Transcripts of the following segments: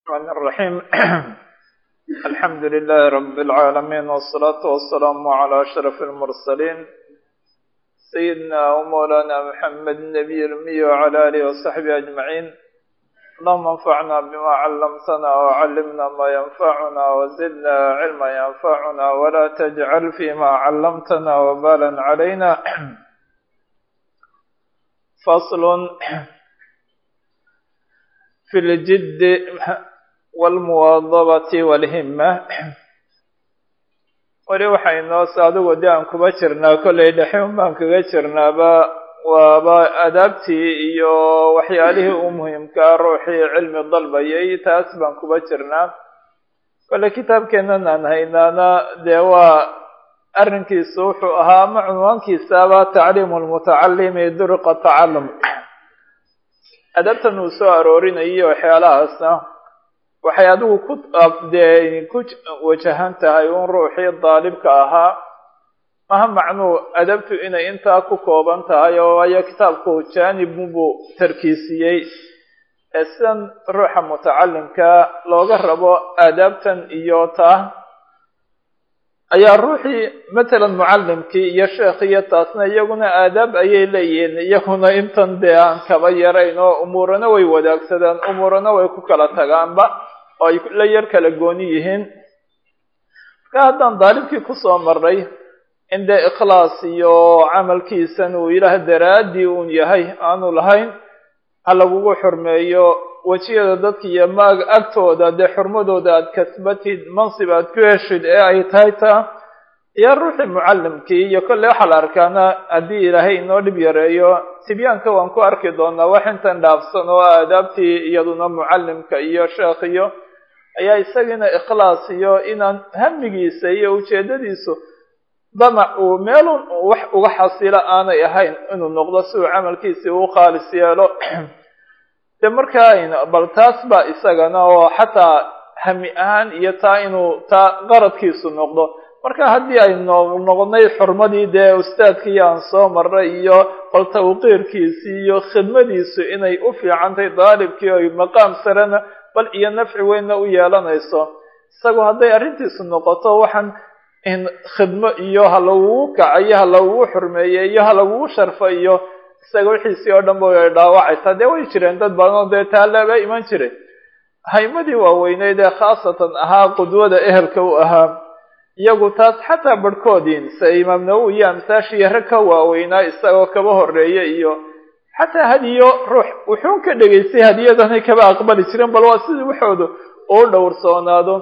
الرحمن الرحيم الحمد لله رب العالمين والصلاة والسلام على أشرف المرسلين سيدنا ومولانا محمد النبي الأمي وعلى آله وصحبه أجمعين اللهم انفعنا بما علمتنا وعلمنا ما ينفعنا وزدنا علما ينفعنا ولا تجعل فيما علمتنا وبالا علينا فصل في الجد والمواظبة والهمة weli waxay noos adigu de aan kuba jirnaa kollay dhexin baan kaga jirnaaba waaba adaabtii iyo waxyaalihii u muhiimkaa ruuxii cilmi dalbayay taas baan kuba jirnaa kolle kitaabkeenan aan haynaana dee waa arrinkiisu wuxuu ahaa ama cunwaankiisaaba tacliimu lmutacalimi duruqa tacalum adabtan uu soo aroorinayo waxyaalahaasna waxay adigu ku dee ku wajahan tahay un ruuxii daalibka ahaa maha macnuu adabtu inay intaa ku kooban tahay oo waayo kitaabku jaanibunbuu tarkiisiyey ee sidan ruuxa mutacalimka looga rabo aadaabtan iyo taa ayaa ruuxii matalan mucalimkii iyo sheekhiyo taasna iyaguna aadaab ayay leeyihiin iyaguna intan dee aan kaba yarayn oo umuurana way wadaagsadaan umuurana way ku kala tagaanba oo ay la yar kala gooni yihiin marka haddaan daalibkii kusoo maray in dee ikhlaas iyo camalkiisan uu ilaah daraaddii uun yahay aanu lahayn ha lagugu xurmeeyo wejiyada dadka iyo maag agtooda dee xurmadooda aad kasbatid mansib aad ku heshid ee ay tahay taa iyo ruuxii mucalimkii iyo kolley waxaa la arkaana haddii ilaahay inoo dhib yareeyo tibyaanka waan ku arki doonaa wax intan dhaafsan oo aadaabtii iyaduna mucalimka iyo sheekhiyo ayaa isagiina ikhlaas iyo inaan hamigiisa iyo ujeedadiisu damac uu meelun wax uga xasilo aanay ahayn inuu noqdo si uu camalkiisii u khaalis yeelo de markaa bal taas baa isagana oo xataa hami ahaan iyo taa inuu taa qaradkiisu noqdo marka haddii ay no noqonay xurmadii dee ustaadkii aan soo maray iyo bal tawqiirkiisii iyo khidmadiisu inay u fiicantahay daalibkii oy maqaam sarena bal iyo nafci weynna u yeelanayso isagoo hadday arrintiisu noqoto waxaan in khidmo iyo ha lagugu kacayo ha lagugu xurmeeye iyo ha lagugu sharfo iyo isaga wixiisii oo dhan ba way dhaawacaysaa dee way jireen dad badan oo dee taalaaba iman jiray haymadii waaweyneyd ee khaasatan ahaa qudwada ehelka u ahaa iyagu taas xataa barhkoodiin se imaam nawowi iyo amsaashiiyo rag ka waaweynaa isagoo kaba horeeya iyo xataa hadiyo ruux wuxuun ka dhegaystay hadiyadanay kaba aqbali jireen bal waa sidii waxooda uu dhowrsoonaado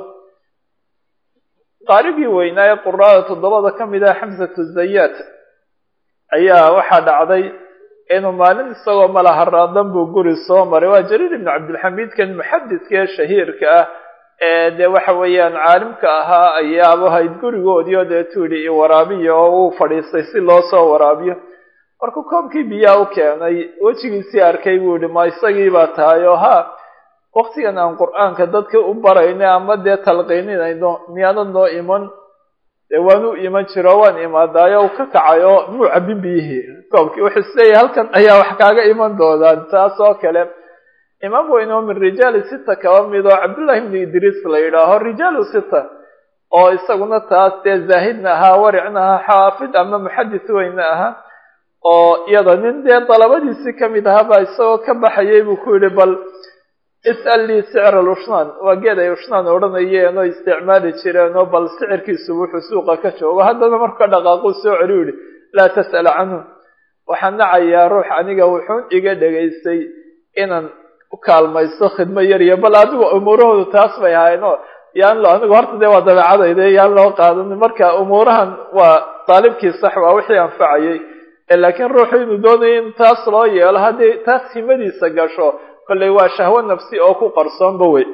qaarigii weynaa ee quraada toddobada ka mid ah xamsatu zayaad ayaa waxaa dhacday inuu maalin isagoo malaharaadan buu guri soo maray waa jariir ibnu cabdilxamiidkan muxadidka ee shahiirka ah ee dee waxa weeyaan caalimka ahaa ayaaba hayd gurigoodii oo dee tuidhi i waraabiya oo uu fadhiistay si loo soo waraabiyo markuu koobkii biyaa u keenay wejigiisii arkay buu yihi ma isagii baa tahay oo ha waktigan aan qur-aanka dadka u barayno ama dee talqiininayno miyaanad noo iman dee waan u iman jiro waan imaadaayo u ka kacayo muu cabin biyihii koobkii wuxuu isleeyahay halkan ayaa wax kaaga iman doonaan taas oo kale imaam weyn oo min rijaali sita kaba mid oo cabdullahi ibnu idriis la yidhaaho rijaalu sita oo isaguna taas dee zaahidna ahaa waricna ahaa xaafid ama muxadis weyna ahaa oo iyada nin dee dalabadiisii kamid ahaa baa isagoo ka baxayay buu ku yihi bal is'al lii sicr alushnan waa geed ay ushnan odhanayeen oo isticmaali jireen oo bal sicirkiisu wuxuu suuqa ka joogo haddana marku ka dhaqaaquu soo celi yihi laa tas'al canhu waxaan nacayaa ruux aniga wuxuun iga dhegaystay inaan u kaalmaysto khidmo yar iyo bal adigu umuurahoodu taas bay ahayn oo yaan lo anigu horta dee waa dabeecadayde yaan loo qaadan marka umuurahan waa daalibkii sax waa wixii anfacayay laakiin ruuxu inuu doonayo in taas loo yeelo haddii taas himadiisa gasho kolley waa shahwo nafsi oo ku qarsoonba wey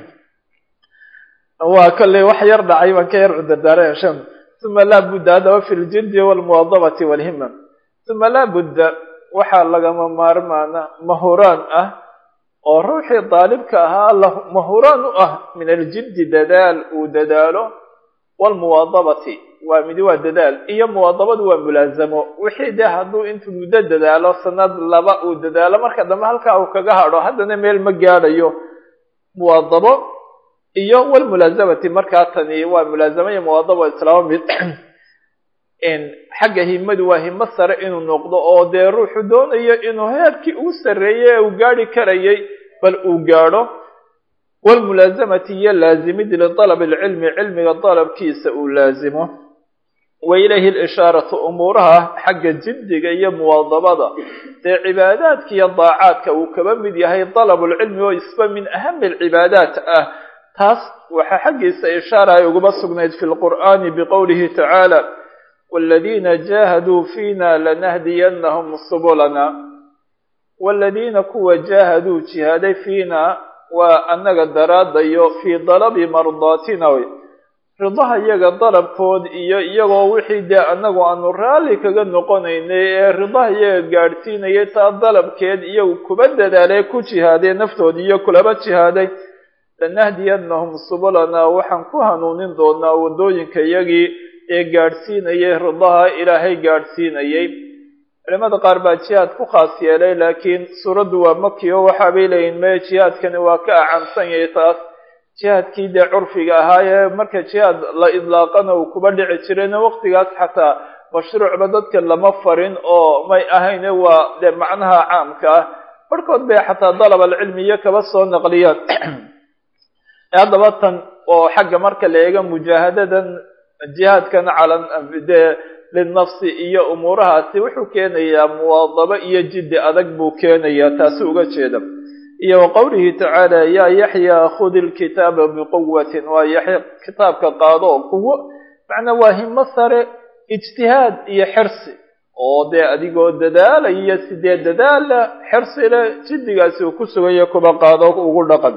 waa kolley wax yar dhacay baan ka yar cudurdaara shan uma laa budda haddaba fi ljiddi walmuwadabati walhima uma laa budda waxaa lagama maarmaana mahuraan ah oo ruuxii daalibka ahaa mahuraan u ah min aljiddi dadaal uu dadaalo walmuwadabati waa midi waa dadaal iyo muwadabadu waa mulaazamo wixii dee hadduu intuu muddo dadaalo sanad laba uu dadaalo marka dambe halkaa uu kaga hadho haddana meel ma gaadhayo muwaadabo iyo walmulaazamati markaa tani waa mulaazamo iyo muwaadabo islaamo mid xagga himadu waa himo sare inuu noqdo oo dee ruuxu doonayo inuu heerkii ugu sarreeyey ee uu gaadhi karayay bal uu gaadho walmulaazamati iyo laazimid lidalab alcilmi cilmiga dalabkiisa uu laazimo wa ilayhi lishaaratu umuuraha xagga jiddiga iyo muwaadabada dee cibaadaadka iyo daacaadka uu kaba mid yahay dalabulcilmi oo isba min ahami alcibaadaat ah taas waxaa xaggiisa ishaara ay ugaba sugnayd fi lqur'aani biqowlihi tacaala waladiina jaahaduu fiina lanahdiyanahum subulana waladiina kuwa jaahaduu jihaaday fiina waa annaga daraadayo fii dalabi mardaatina wey ridaha iyaga dalabkood iyo iyagoo wixii dee annagu aanu raalli kaga noqonaynay ee ridaha iyaga gaadhsiinayay taa dalabkeed iyagu kuba dadaalay ku jihaadee naftood iyo kulaba jihaaday lanahdiyanahum subulana waxaan ku hanuunin doonaa waddooyinka iyagii ee gaadhsiinayay ridaha ilaahay gaadhsiinayay culimada qaar baa jihaad ku khaas yeelay laakiin suuraddu waa maki oo waxaabay leeyihin meye jihaadkani waa ka acansan yahay taas jihaadkii dee curfiga ahaayee marka jihaad la idlaaqana uu kuba dhici jirayna waqtigaas xataa mashruucba dadka lama farin oo may ahayne waa dee macnaha caamka ah barhkood bay xataa dalab alcilmiyo kaba soo naqliyaan haddaba tan oo xagga marka la eego mujaahadadan jihaadkan cala dee linafsi iyo umuurahaasi wuxuu keenayaa muwaadabo iyo jiddi adag buu keenayaa taasi uga jeeda iyo wa qowlihi tacaala yaa yaxya khudi lkitaaba biquwatin waa yaxya kitaabka qaado oo kuwo macnaa waa himo sare ijtihaad iyo xirsi oo dee adigoo dadaalaya sidee dadaala xirsi leh jiddigaasi uu ku sugaya kuba qaado ugu dhaqan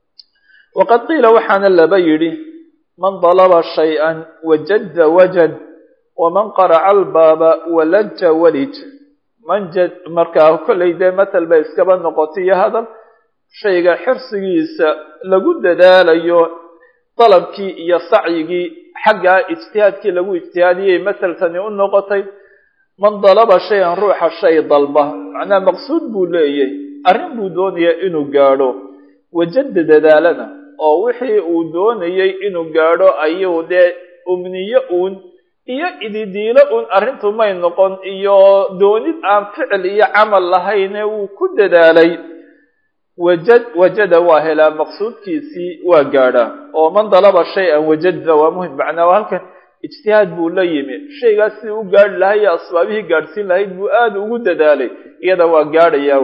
waqad qiila waxaana laba yidhi man dalaba shay-an wajadda wajad waman qaraca albaaba walaja walij manjad markaa kollay dee matal bay iskaba noqotay iyo hadal shayga xirsigiisa lagu dadaalayo dalabkii iyo sacyigii xaggaa ijtihaadkii lagu ijtihaadiyay masaltani u noqotay man dalaba shay-an ruuxa shay dalba macnaha maqsuud buu leeyahy arrin buu doonayaa inuu gaadho wajadda dadaalana oo wixii uu doonayay inuu gaadho ayuu dee umniyo uun iyo ididiilo uun arrintu may noqon iyo doonid aan ficil iyo camal lahayne wuu ku dadaalay wajad wajada waa helaa maqsuudkiisii waa gaadhaa oo man dalaba shay-an wajada waa muhim macnaa waa halkan ijtihaad buu la yimi shaygaas sidii u gaadhi lahay iyo asbaabihii gaadhsiin lahayd buu aada ugu dadaalay iyada waa gaadhayaa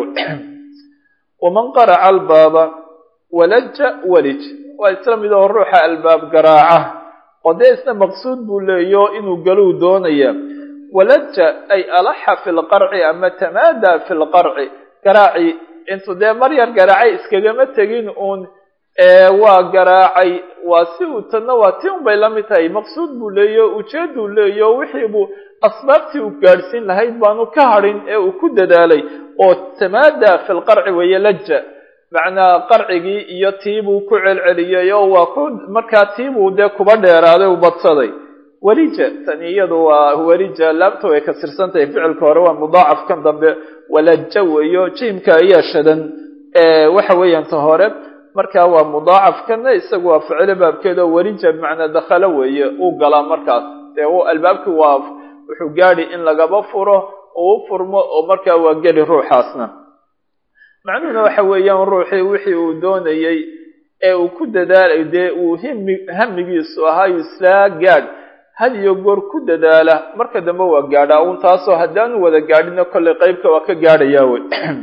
waman qaraca albaaba walaja walij waa isla mid oo ruuxa albaab garaaca oo dee isna maqsuud buu leeyo inuu galuu doonaya walaja ay alaxa fi lqarci ama tamaadaa fi lqarci garaaci intuu dee maryar garaacay iskagama tegin uun waa garaacay waa si uu tanna waa ti un bay la mid tahay maqsuud buu leeyo ujeeduu leeyo wixii buu asbaabtii uu gaadhsiin lahayd baanu ka hadhin ee uu ku dadaalay oo tamaadaa fi lqarci weeye laja macnaa qarcigii iyo tiibuu ku celceliyey oo waa ku markaa tiibuu dee kuba dheeraaday u badsaday welija tani iyadu waa welija laabta way kasirsan tahay ficilka hore waa mudaacaf kan dambe walaja weeyo jiimka ayaa shadan waxa weeyaan ta hore markaa waa mudaacaf kana isagu waa ficilo baabkeed oo welija bimacnaa dakhalo weeye uu galaa markaas dee albaabkii waa wuxuu gaadhi in lagaba furo oo u furmo oo markaa waa geli ruuxaasna macnuhuna waxa weeyaan ruuxii wixii uu doonayey ee uu ku dadaalay dee uu himi hamigiisu ahaayu islaa gaadh had iyo goor ku dadaala marka dambe waa gaadhaa uun taasoo haddaanu wada gaadhina kollay qeybka waa ka gaadhayaa wey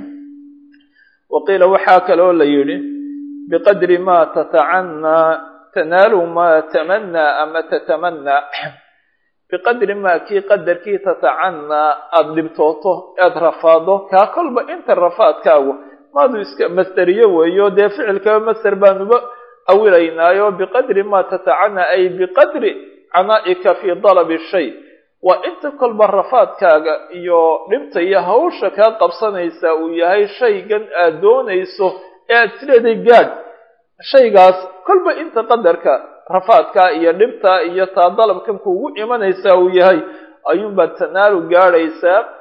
waqiila waxaa kaloo la yidhi biqadri ma tatacannaa tanaalu maa tamanaa ama tatamannaa biqadri maa kii qadarkii tatacannaa aada dhibtooto aada rafaado kaa kolba inta rafaadkaagu maadu iska masderiyo weeyo dee ficilkaba masder baanuba awilaynaayo biqadri ma tatacannaa ay biqadri canaa'ika fii dalabi shay waa inta kolba rafaadkaaga iyo dhibta iyo hawsha kaa qabsanaysa uu yahay shaygan aad doonayso ee aad sileeday gaadh shaygaas kolba inta qadarka rafaadkaa iyo dhibta iyo taa dalabkan kuugu imanaysaa uu yahay ayuunbaad tanaalu gaadhaysaa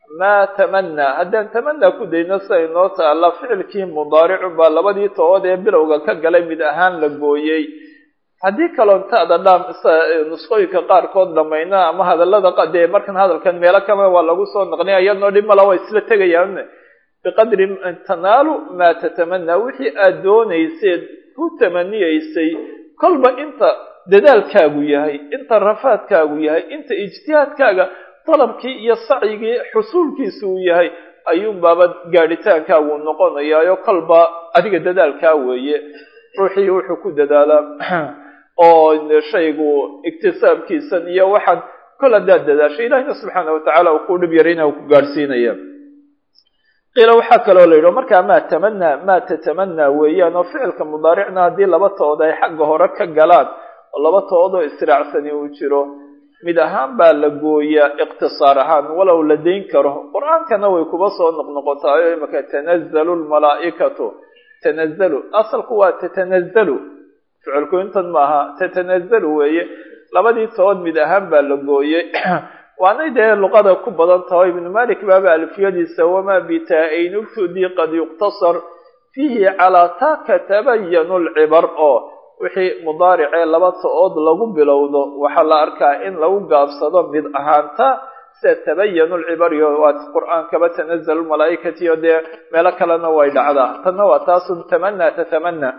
maa tamanaa haddaan tamanaa ku dayno sida inoo taalla ficilkii mudaaricu baa labadii tobood ee bilowga ka galay mid ahaan la gooyey haddii kaloon ta'da dhaam nusqooyinka qaarkood dhamayna ama hadallada dee markan hadalkan meelo kama waa lagu soo naqliya iyadnoo dhib mala waa isla tegayaan biqadri tanaalu maa tatamanaa wixii aad doonayseed ku tamaniyeysay kolba inta dadaalkaagu yahay inta rafaadkaagu yahay inta ijtihaadkaaga dalabkii iyo sacyigii xusuulkiisa uu yahay ayuun baaba gaadhitaankaagu noqonayaayo kolba adiga dadaalkaa weeye ruuxii wuxuu ku dadaalaa oo shaygu iktisaabkiisan iyo waxaan kol haddaad dadaashay ilahina subxaana watacaala uu ku dhib yarayna uu ku gaadhsiinaya qiila waxaa kaloo la yidhi markaa maa tamanaa maa tatamanaa weeyaan oo ficilka mudaaricna haddii laba tood ay xagga hore ka galaan oo laba toodoo israacsani uu jiro mid ahaan baa la gooyaa iqtisaar ahaan walow la dayn karo qur-aankana way kuba soo noqnoqotaayo imaka tanazalu lmalaa'ikatu tanazalu asalku waa tatanazalu ficilku intan maaha tatanazalu weeye labadii tood mid ahaan baa la gooyey waanay dee luqada ku badan tahay ibnu malik baaba alfiyadiisa wamaa bitaa-ayn ubtudii qad yuqtasar fiihi calaa taaka tabayanu lcibar oo wixii mudaaricee laba to-ood lagu bilowdo waxaa la arkaa in lagu gaabsado mid ahaanta sida tabayanu lcibariyo waa qur-aankaba tanazalu malaaikati iyo dee meelo kalena way dhacdaa tanna waa taasun tamanaa tatamana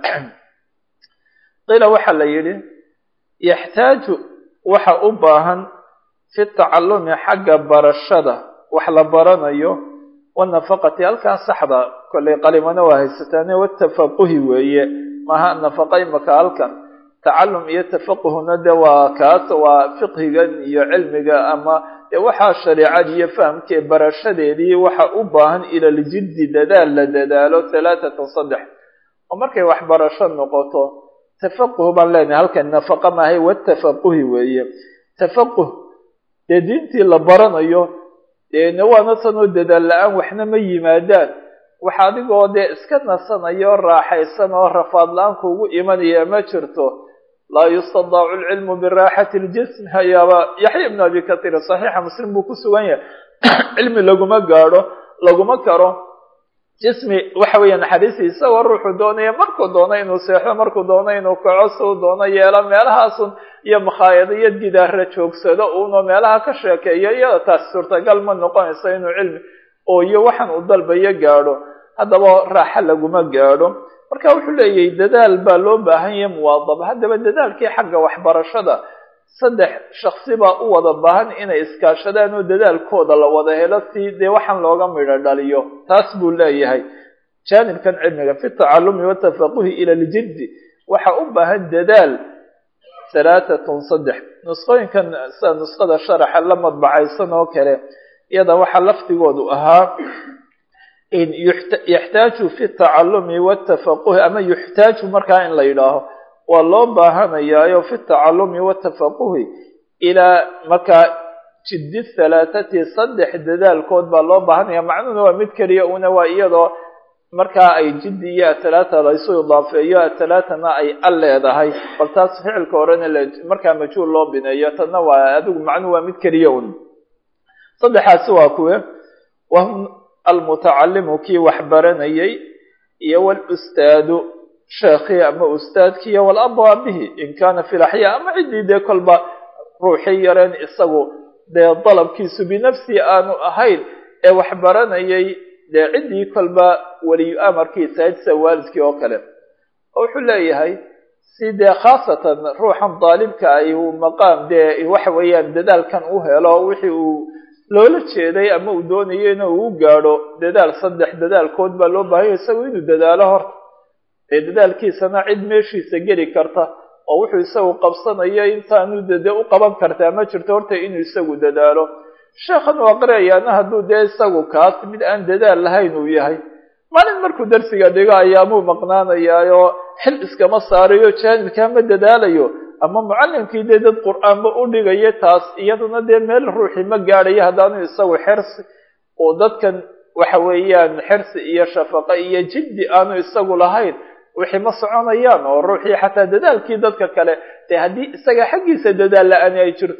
qiila waxaa la yidhi yaxtaaju waxa u baahan fi tacalumi xagga barashada wax la baranayo wanafaqati halkaa saxda kollay qalimana waa haysataane watafaquhi weeye maha nafaqa imaka halkan tacalum iyo tafaquhuna de waa kaas waa fiqhigan iyo cilmiga ama dee waxaa shareecadii iyo fahamkee barashadeedii waxa u baahan ila ljiddi dadaal la dadaalo halaathatan saddex oo markay waxbarasho noqoto tafaquh baan leenahay halkan nafaqa maahay watafaquhi weeye tafaquh dee diintii la baranayo deena waana tanoo dadaal la-aan waxna ma yimaadaan waxa adigoo dee iska nasanayo raaxaysan oo rafaad la-aan kuugu imanaya ma jirto laa yustadaacu lcilmu biraaxati ljism hayaaba yaxya ibnu abi kahiir saxiixa muslim buu ku sugan yahay cilmi laguma gaadho laguma karo jismi waxa weeye naxariisi isagoo ruuxu doonaya markuu doono inuu seexdo markuu doono inuu kaco suu doono yeelo meelahaasun iyo makhaayado iyo gidaara joogsado uunoo meelaha ka sheekeeyo iyada taas suurtagal ma noqonayso inuu cilmi oo iyo waxaan uu dalbayo gaadho haddaba raaxa laguma gaadho marka wuxuu leeyahay dadaal baa loo baahan yahay muwaadaba haddaba dadaalkii xagga waxbarashada saddex shaksi baa u wada baahan inay iskaashadaan oo dadaalkooda la wada helo si dee waxaan looga midho dhaliyo taas buu leeyahay jaanibkan cilmiga fi tacalumi watafaquhi ila ljiddi waxa u baahan dadaal halaatatun saddex nusqooyinkan sida nusqada sharaxa la madbacaysan oo kale iyada waxaa lafdigoodu ahaa yaxtaaju fi tacalumi watafaquhi ama yuxtaaju markaa in la yidhaaho waa loo baahanayaayo fi tacalumi watafaquhi ilaa markaa jiddi halaathati saddex dadaalkood baa loo baahanaya macnuhuna waa mid keliya una waa iyadoo markaa ay jiddi iyo athalaata laysu idaafeeyo athalaatana ay al leedahay bal taas ficilka horena markaa majhuul loo bineeyo tanna waa adigu macnuhu waa mid keliya un saddexaasi waa kuwe wahum almutacalimu kii wax baranayay iyo walustaadu sheekhii ama ustaadkii iyo walabu abihi in kaana fi laxyaa ama ciddii dee kolba ruuxii yareen isagu dee dalabkiisu binafsii aanu ahayn ee wax baranayay dee ciddii kolba weliyu amarkiisa ahayd sida waalidkii oo kale oo wuxuu leeyahay si dee khaasatan ruuxan daalibka ay uu maqaam dee waxa weeyaan dadaalkan u helo wixii uu loola jeeday ama uu doonayo ina uu gaadho dadaal saddex dadaalkood baa loo baahanya isagu inuu dadaalo horta dee dadaalkiisana cid meeshiisa geli karta oo wuxuu isagu qabsanayo intaanu dade u qaban kartaa ma jirto horta inuu isagu dadaalo sheekhan waa qirayaana hadduu dee isagu kaas mid aan dadaal lahayn uu yahay maalin markuu darsiga dhigo ayaamuu maqnaanayaayo xil iskama saarayo jaanibkaa ma dadaalayo ama mucallimkii dee dad qur-aanba u dhigayo taas iyaduna dee meel ruuxii ma gaadhayo haddaanu isagu xirsi oo dadkan waxa weeyaan xirsi iyo shafaqo iyo jiddi aanu isagu lahayn wixii ma soconayaan oo ruuxii xataa dadaalkii dadka kale dee haddii isaga xaggiisa dadaal la-ani ay jirto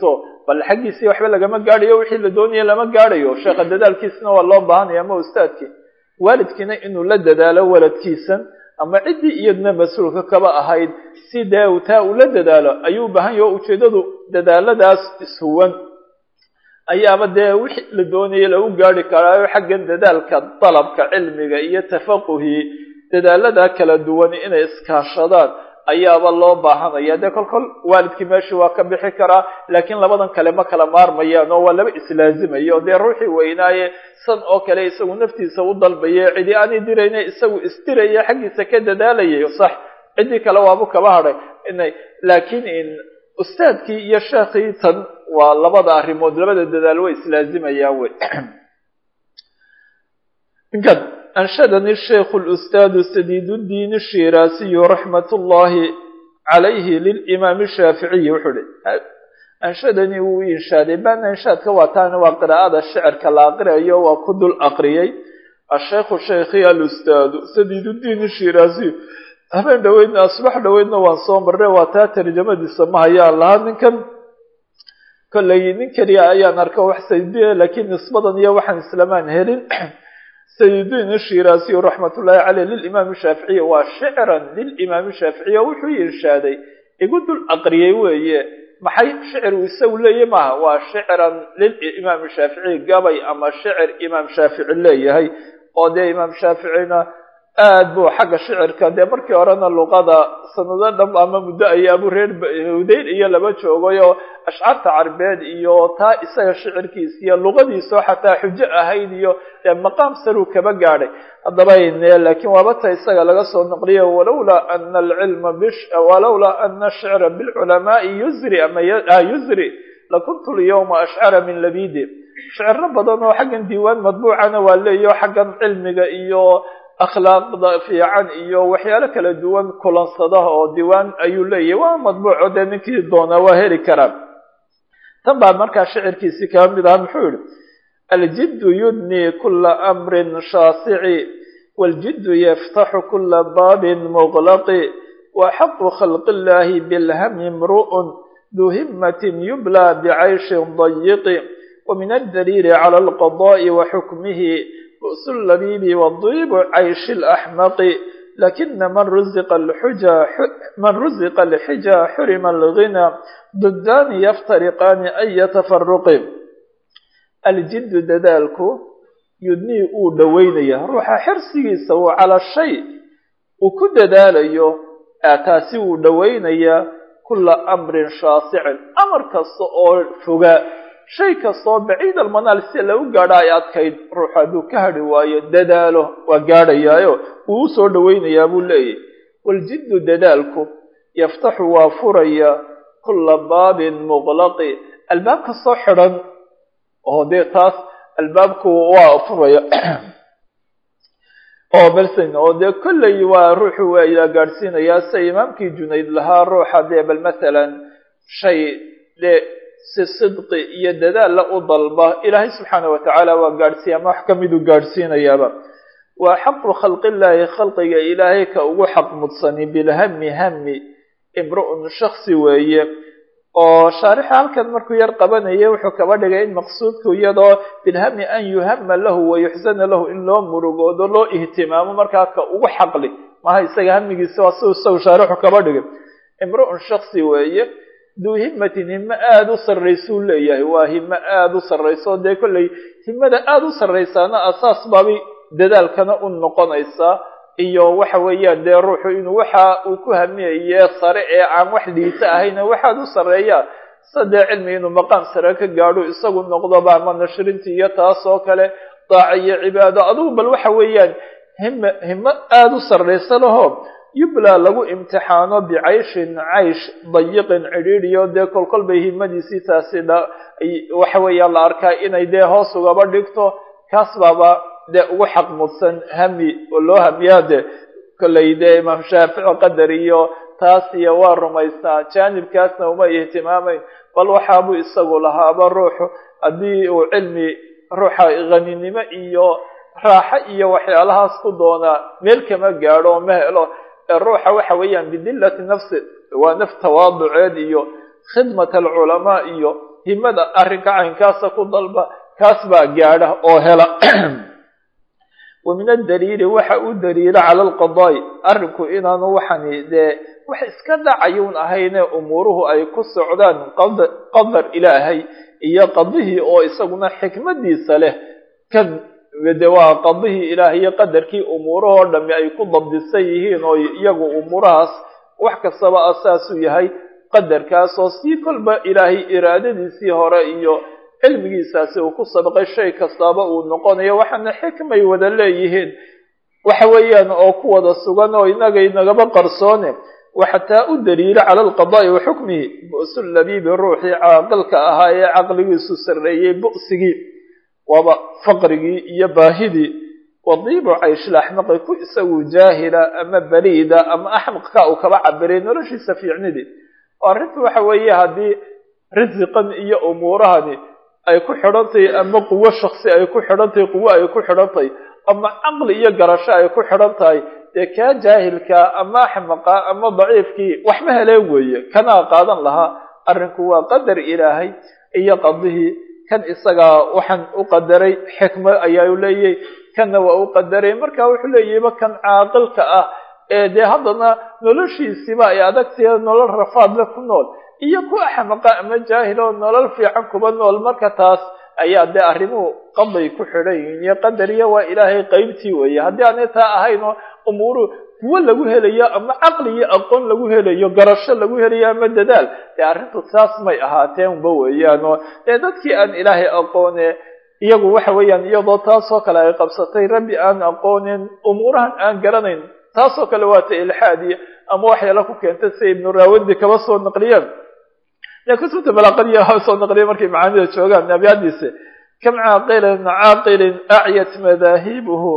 bal xaggiisii waxba lagama gaadhayo wixii la doonaya lama gaadhayo sheekha dadaalkiisna waa loo baahanaya ama ustaadkii waalidkiina inuu la dadaalo waladkiisan ama ciddii iyadna mas-uulka kaba ahayd si dee taa uu la dadaalo ayuu u baahan yaho ujeeddadu dadaaladaas ishuwan ayaaba dee wixii la doonayay lagu gaari karaayo xaggan dadaalka dalabka cilmiga iyo tafaquhii dadaalada kala duwan inay iskaashadaan ayaaba loo baahanaya dee kol kol waalidkii meeshii waa ka bixi karaa laakiin labadan kale ma kala maarmayaan oo waa laba islaazimaya oo dee ruuxii weynaaye san oo kale isagu naftiisa u dalbaye cidi aanay dirayna isagu isdiraya xaggiisa ka dadaalayay sax ciddii kale waabu kaba hadhay inay laakiin ustaadkii iyo sheekhii tan waa labada arrimood labada dadaal way islaazimayaan wey inkan أنشدني الشيخ الأستاذ سديد الدين الشيراسي رحمة الله عليه للإمام الشافعي وحده أنشدني وإنشادي بأن إنشاد كواتان وقراءة الشعر كالأقرية وكد الأقرية الشيخ الشيخي الأستاذ سديد الدين الشيراسي habeen dhaweydna asbax dhaweydna waan soo marray waa taa tarjamadiisa ma hayaa lahaa ninkan kollay nin keliya ayaan arka wax saydiya laakiin nisbadan iyo waxaan islamaan helin sayidin shiraasiy raxmatullaahi caleyh lilimaam shaaficiy waa shicran lilimaam shaaficiy wuxuu irshaaday igu dul aqriyey weeye maxay shicir uu isagu leeyahy maaha waa shicran lilimaam shaaficiy gabay ama shicir imaam shaafici leeyahay oo dee imaam shaaficina aad buu xagga shicirka dee markii horena luqada sanado dham ama muddo ayaabu reer hudayl iyo laba joogay oo ashcaarta carbeed iyo taa isaga shicirkiis iyo luqadiisoo xataa xujo ahayd iyo dee maqaam saruu kaba gaadhay haddaba laakiin waaba ta isaga laga soo noqliyo walowlaa ana alcilma walowlaa ana ashicra bilculamaai yusri ama yusri lakuntu lyawma ashcara min labidi shiciro badan oo xaggan diiwaan madbuucana waa leeyo xaggan cilmiga iyo akhlaaqda fiican iyo waxyaalo kala duwan kulansadaha oo diiwaan ayuu leeyahay waa madbuuco dee ninkii doonaa waa heli karaa tan baa markaa shicirkiisii kaba mid aha muxuu yihi aljiddu yudni kula amrin shaasici waljiddu yaftaxu kula baabin muqlaqi wa xaqu khalqi illahi bilhami imru'un duu himmatin yubla bicayshin dayiqi ومن الدليل على القضاء وحكمه بؤس اللبيب والضيب عيش الأحمق لكن من رزق الحجى من رزق الحجى حرم الغنى ضدان يفترقان أي تفرق الجد ددالك يدني او دوينيا روح حرسي سو على الشيء وكد داليو أتاسي او دوينيا كل أمر شاسع أمر كالصؤول فقاء shay kastoo baciid almanaal si lagu gaadho ay adkayd ruux hadduu ka hadhi waayo dadaalo waa gaadhayaayo wuu u soo dhowaynayaa buu leeyahy waljiddu dadaalku yaftaxu waa furaya kulla baabin muqlaqi albaab kastoo xidhan oo dee taas albaabku waa furaya oo belsen oo dee kolley waa ruuxu waa gaadhsiinayaa sida imaamkii junayd lahaa ruuxa dee bal mathalan shay dee si sidqi iyo dadaalla u dalba ilaahay subxaana wa tacaala waa gaadhsiiya ama wax ka miduu gaadhsiinayaaba waa xaqu khalqillaahi khalqiga ilaahay ka ugu xaq mudsani bilhami hami imru'un shaksi weeye oo shaarixa halkan markuu yar qabanaya wuxuu kaba dhigay in maqsuudku iyadoo bilhami an yuhama lahu wa yuxsana lahu in loo murugoodo loo ihtimaamo markaa ka ugu xaqli maha isaga hamigiisa waa siu isagu shaarixu kaba dhigay imru'un shaksi weeye duu himatin himo aada u sarraysuu leeyahay waa himo aada u sarrayso dee kolley himada aada u sarraysaana asaas baabay dadaalkana u noqonaysaa iyo waxa weeyaan dee ruuxu inuu waxa uu ku hamiyaye sare ee aan wax liita ahayna waxaad u sarreeyaa sadee cilmi inuu maqaam sare ka gaadho isagu noqdoba ama nashrintii iyo taas oo kale daaca iyo cibaado adugu bal waxa weeyaan hima himo aada u sarraysa laho yubla lagu imtixaano bicayshin caysh dayiqin cidhiidhiyo dee kolkol bay himadiisii taasi waxa weeyaan la arkaa inay dee hoos ugaba dhigto kaas baaba dee ugu xaq mudsan hami oo loo hamiyaa de kolley dee imaam shaafici qadar iyo taas iyo waa rumaystaa jaanibkaasna uma ihtimaamayn bal waxaabuu isagu lahaaba ruuxu haddii uu cilmi ruuxa haninimo iyo raaxo iyo waxyaalahaas ku doonaa meel kama gaadho oo ma helo ruuxa waxa weeyaan bidillati nafsi waa naf tawaaduceed iyo khidmat alculamaa iyo himada arrinka caynkaasa ku dalba kaas baa gaadha oo hela wa min adaliili waxa u daliila cala alqadaa'i arrinku inaanu waxani dee wax iska dhacayuun ahayne umuuruhu ay ku socdaan qadar ilaahay iyo qadihii oo isaguna xikmadiisa leh kan de waa qadihii ilaahay iyo qadarkii umuurahoo dhami ay ku dabdisan yihiin oo iyagu umuurahaas wax kastaba asaasuu yahay qadarkaas oo sii kolba ilaahay iraadadiisii hore iyo cilmigiisaasi uu ku sabaqay shay kastaaba uu noqonayo waxaana xikmay wada leeyihiin waxa weeyaan oo ku wada sugan oo inaga inagaba qarsoone waxataa u daliila cala alqadaa'i wa xukmihi bu'su labiibi ruuxii caaqilka ahaa ee caqligiisu sarreeyey bu'sigii waaba faqrigii iyo baahidii wadiibu cayshlaxmaqi ku isagu jaahila ama baliida ama axmaqka uu kaba cabiray noloshiisa fiicnidii oo arrintu waxa weeye haddii risiqan iyo umuurahani ay ku xidhantahay ama quwo shaksi ay ku xidhantahay quwo ay ku xidhantahay ama caqli iyo garasho ay ku xidhan tahay dee kaa jaahilka ama axmaqa ama daciifkii waxma heleen weeye kanaa qaadan lahaa arrinku waa qadar ilaahay iyo qadihii kan isagaa waxaan u qadaray xikmo ayaa u leeyahy kanna waa u qadaray marka wuxuu leeyahayba kan caaqilka ah ee dee haddana noloshiisiiba ay adagtahe nolol rafaadle ku nool iyo ku axmaqa ama jaahil oo nolol fiican kuba nool marka taas ayaa dee arrimuhu qaday ku xidhan yihiin iyo qadariya waa ilaahay qeybtii weeye haddii aanay taa ahaynoo umuuru kuwo lagu helayo ama caqli iyo aqoon lagu helayo garasho lagu helayo ama dadaal dee arrintu taas may ahaateenba weeyaanoo dee dadkii aan ilaahay aqoone iyagu waxa weeyaan iyadoo taasoo kale ay qabsatay rabbi aan aqoonin umuurahan aan garanayn taasoo kale waata ilxaadiya ama waxyaala ku keentay si ibnu raawandi kaba soo naqliyeen kutubta balaaqadiya soo naqliya markay macaanida joogaan abyaadiisa kam caaqilin caaqilin acyat madaahibuhu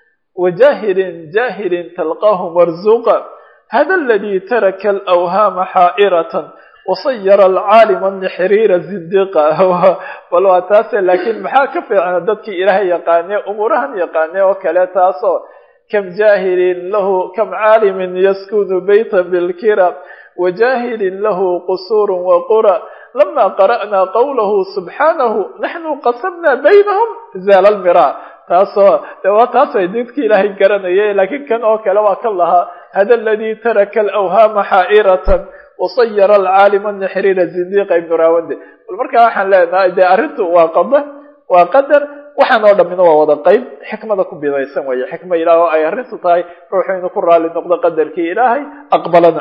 wajahilin jahilin talqaahu marzuqa hada aladi taraka alawhaama xaa'iratan wasayara alcaalima nixriira zindiqa bal waa taase laakiin maxaa ka fiicna dadkii ilaahay yaqaane umuurahan yaqaane oo kale taasoo kam jahilin lahu kam caalimin yaskunu beyta bilkira wajahilin lahu qusuur waqura lama qara'na qawlahu subxaanahu naxnu qasamna baynahum zaala lmira taasoo de waa taas ay dadkii ilaahay garanayay laakiin kan oo kale waa kan lahaa hada aladi taraka alawhaama xaa'iratan wasayara alcaalima nixriira zindiqa ibnu raawande bal markaa waxaan leenahay dee arrintu waa qada waa qadar waxaan oo dhamina waa wada qeyb xikmada ku bidaysan weeye xikma ilaah oo ay arrintu tahay ruuxu inuu ku raali noqdo qadarkii ilaahay aqbalana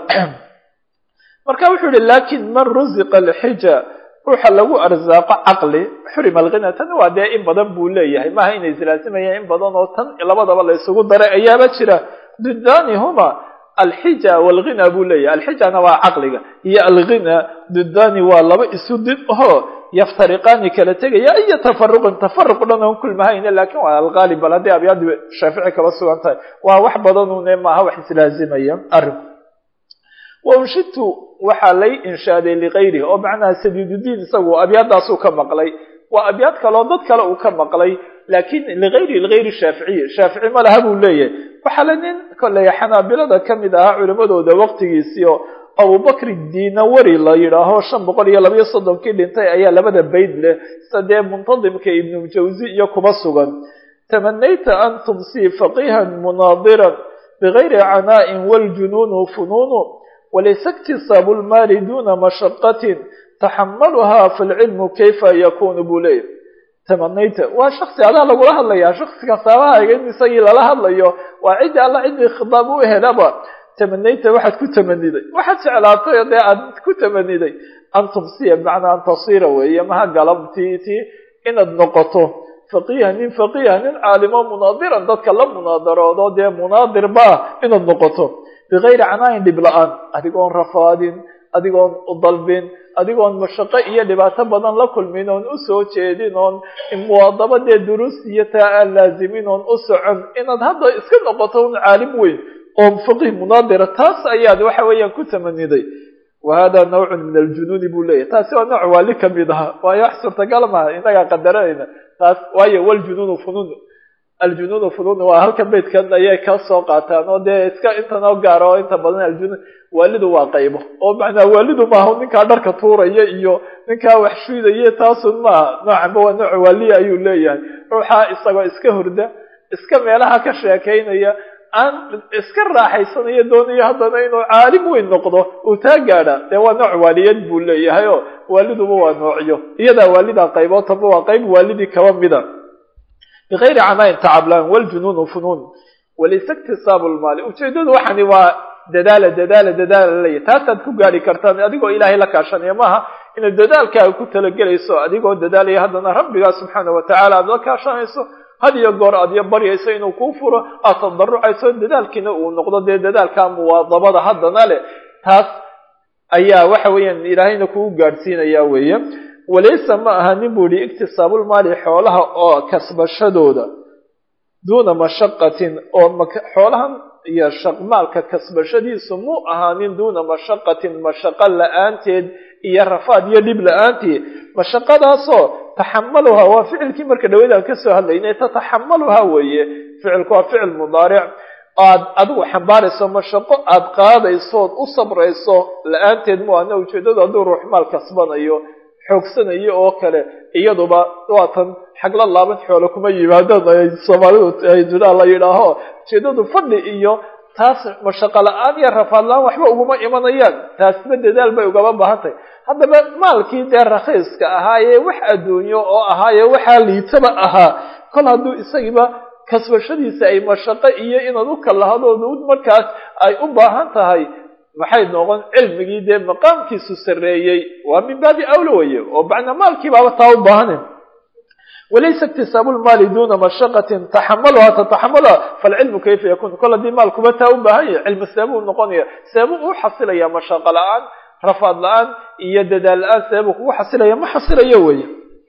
marka wuxuu yihi lakin man ruziqa alxija ruuxa lagu arsaaqo caqli xurima alghina tan waa dee in badan buu leeyahay maaha inay islaasimayaan in badan oo tan labadaba la isugu daray ayaaba jira didanihuma alxija walghina buu leeyahay alxijana waa caqliga iyo alghina didani waa laba isu did oo yaftariqaani kala tegaya iyo tafaruqin tafaruq dhan oon kulmahayne lakin waa alqaalib bal haddii abyaadi shaafici kaba sugan tahay waa wax badanune maaha wax islaazimaya arrinku waunshidtu waxaa lay inshaaday likayrihi oo macnaha sadiidudiin isagu abyaadaasuu ka maqlay waa abyaad kaleo dad kale uu ka maqlay lakin ligayri ligayri shaaficiyi shaafici ma laha buu leeyahay waxaa la nin kolley xanaabilada kamid ahaa culimadooda waqtigiisii oo abubakri dinawari la yidhaaho shan boqol iyo labayo soddonkii dhintay ayaa labada bayd leh sida dee muntadimka ibnu jawzi iyo kuba sugan tamanayta an tumsii faqihan munaadiran bigayri canaa'in waljunuunu funuunu walaysa iktisaabu lmaali duna mashaqatin taxamaluhaa falcilmu kayfa yakunu buu leeyahy tamanayta waa shaksi adaa lagula hadlayaa shaksiga saabahayga in isagii lala hadlayo waa ciddi alla ciddii khitaab u helaba tamanayta waxaad ku tamaniday waxaad jeclaatay dee aad ku tamaniday an tumsiya bimacnaa an tasira weeye maha galabtii ti inaad noqoto faqiiha nin faqiiha nin caalimo munaadiran dadka la munaadaroodo dee munaadir baa inaad noqoto bigayri canaayin dhib la-aan adigoon rafaadin adigoon udalbin adigoon mashaqo iyo dhibaato badan la kulmin oon usoo jeedin oon muwaadaba dee duruus iyo taa aan laazimin oon u socon inaad hadda iska noqoto un caalim weyn oo faqiih munaadira taas ayaad waxa weeyaan ku tamaniday wa hada nawcun min aljunuuni buu leeyahy taasi waa nooc waali kamid aha waayo wax suurtagal maha inagaa qadaranayna taas waayo waljunuunu funuun aljunuunu funuun waa halkan beydkan ayay ka soo qaataan oo dee iska intanoo gaara oo inta badan aljunuun waalidu waa qaybo oo macnaa waalidu maaha ninkaa dharka tuuraya iyo ninkaa wax shuudaya taasun maaha noocanba waa nooc waaliya ayuu leeyahay ruuxa isagoo iska hurda iska meelaha ka sheekaynaya aan iska raaxaysanayo doonayo haddana inuu caalim weyn noqdo uu taa gaadha dee waa nooc waaliyad buu leeyahay oo waaliduba waa noocyo iyadaa waalidaa qaybood taba waa qayb waalidii kaba mida bigayri canayn tacablaan waljunuunu funuun walayse iktisaabu lmaali ujeedadu waxani waa dadaala dadaala dadaala laleeyahy taasaad ku gaari kartaan adigoo ilaahay la kaashanaya maaha inaad dadaalkaaga ku talagelayso adigoo dadaalaya haddana rabbigaa subxaana watacaala aad la kaashanayso had iyo goor aad iyo baryayso inuu kuu furo aad tadarucayso dadaalkiina uu noqdo dee dadaalkaa muwaadabada haddana leh taas ayaa waxa weeyaan ilaahayna kugu gaadhsiinaya weeye walaysa ma aha nin buu yihi iktisaabulmaali xoolaha oo kasbashadooda duuna mashaqatin oo xoolahan iyo maalka kasbashadiisu mu ahaanin duuna mashaqatin mashaqo la-aanteed iyo rafaad iyo dhib la-aanteed mashaqadaasoo taxamaluhaa waa ficilkii marka dhaweyd aan kasoo hadlaynay tataxamaluhaa weeye ficilku waa ficil mudaaric aad adigu xambaarayso mashaqo aad qaadayso ood u sabrayso la-aanteed mu ana ujeedadu hadduu ruux maal kasbanayo xoogsanayo oo kale iyaduba waatan xagla laaban xoolo kuma yimaadaan ay soomaalidu ay dudaa la yidhaaho ujeedadu fadhi iyo taas mashaqo la-aan iyo rafaad la-aan waxba uguma imanayaan taasba dadaal bay ugaba baahan tahay haddaba maalkii dee rakhiiska ahaayee wax adduunyo oo ahaaye waxaa liitaba ahaa kol hadduu isagiiba kasbashadiisa ay mashaqo iyo inaad u kalahadooda markaas ay u baahan tahay maxay noqon cilmigii dee maqaamkiisu sarreeyey waa min baabi awla weye oo bacna maalkiibaaba taa u baahanin walaysa iktisaabu lmaali duuna mashaqatin taxamaluha tataxamaluha falcilmu kayfa yakun kol haddii maalkuba taa u baahan yahay cilmi seebuu noqonaya seebuu u xasilaya mashaqo la-aan rafaad la-aan iyo dadaal la-aan seebuu kugu xasilaya ma xasilayo weye